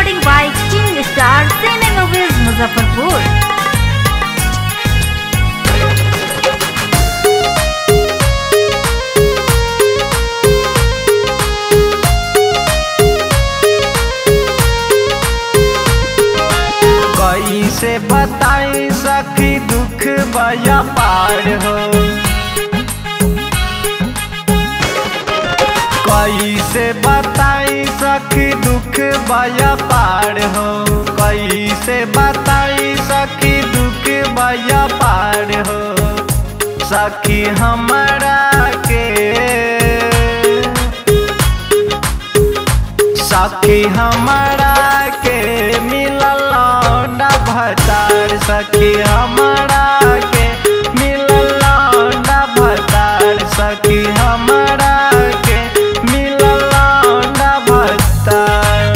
recording by King Star Cinema Movies Muzaffarpur. कैसे बताई सखी दुख बया पार हो कैसे बताई सखी दुख बया पार हो कैसे बताई सखी दुख बया पार हो सखी हमारा के सखी हमारा के मिलल लौंडा भतार सखी हमारा के मिलल लौंडा भतार सखी हमारा के मिलल लौंडा भतार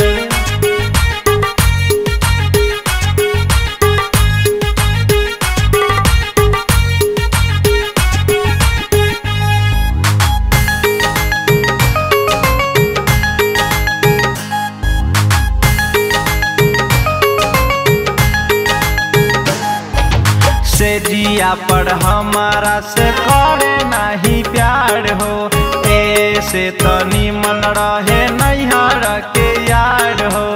से जिया पर हमारा से करे नहीं प्यार हो ऐसे तनी मन रहे नैहर के यार हो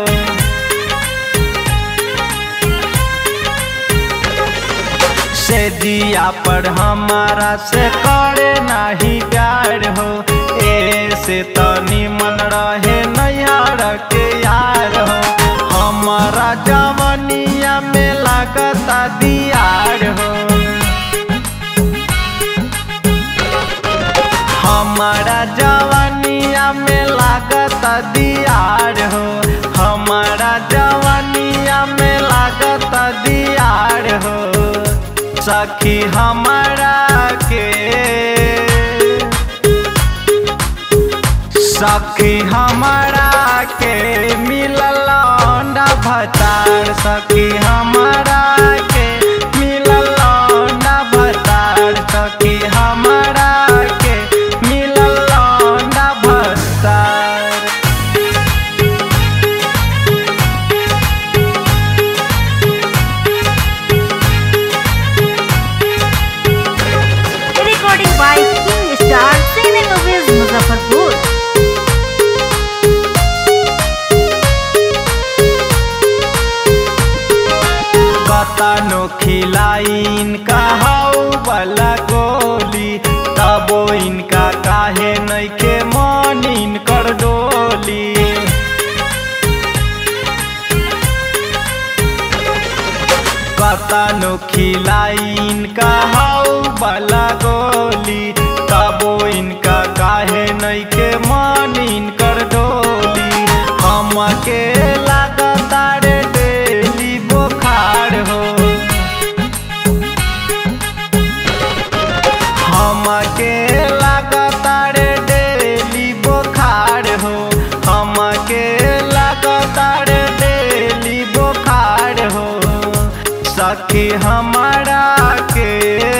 से जिया पर हमारा से करे नहीं प्यार हो ऐसे तनी मन रहे नैहर के यार हो हमारा जवनिया में लागता दियार हो हमारा जवानिया में लागता दियार हो हमारा जवानिया में लागता दियार हो सखी हमारा के सखी हमारा के मिलल लौंडा भतार सखी हमारा के मिलल लौंडा भतार सखी हमारा के मिलल लौंडा भतार Recording by King Star Cinema Movies Muzaffarpur. कतनो खिलाई इनका हाउ वाला गोली तबो इनका काहे नइखे मन इनकर डोली कतनो खिलाई इनका हाउ वाला गोली तबो इनका काहे नइखे मन इनकर डोली हमके लागता रे डेली बुखार हो हमके लागता रे डेली बुखार हो हमके लागता रे डेली बुखार हो सखी हमारा के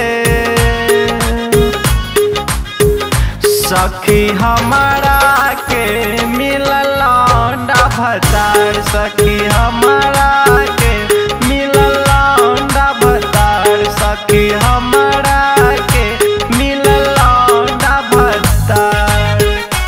सखी हमारा के मिलल लौंडा भतार सखी हमारा के मिलल लौंडा भतार सखी हमारा के मिलल लौंडा भतार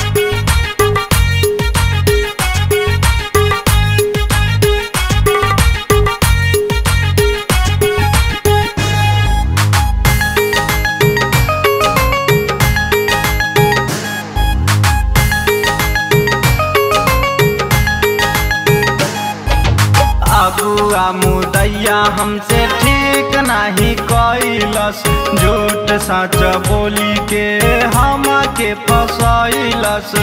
अगुआ मुदैया हमसे ठीक नहीं कैलस झूठ सच बोली के हम के फसैलस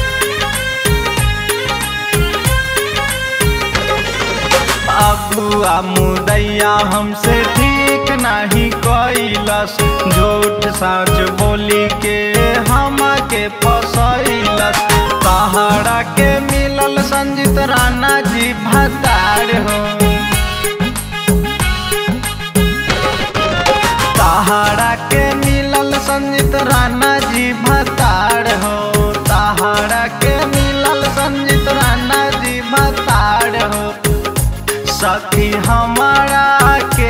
अगुआ मुदैया हमसे ठीक नहीं कैलस झूठ सच बोली के हम के फसैलस तहरा के मिलल संजित राणा जी भतार हो तहरा के मिलल संजित राणा जी भतार हो तहरा के मिलल संजित राणा जी भतार हो सखी हमारा के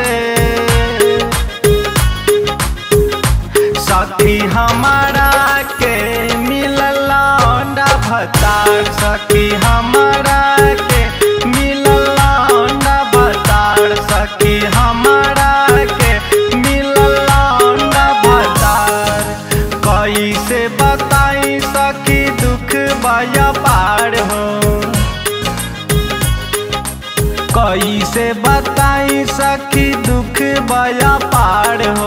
सखी हमारा के मिलल लौंडा भतार सखी हमारा के मिलल लौंडा भतार सखी हमारा के मिलल लौंडा भतार कैसे बताई सखी दुख बया पार हो कैसे बताई सखी दुख बया पार हो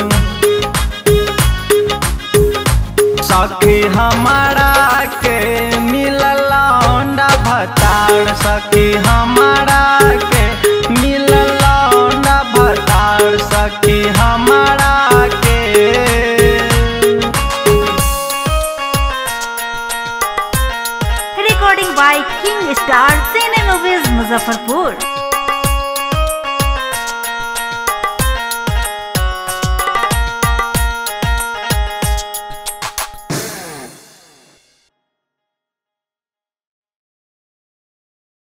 सखी हमारा के मिलल लौंडा भतार सखी हमारा के मिलल लौंडा भतार सखी हमारा के Recording by King Star Cine Movies Muzaffarpur.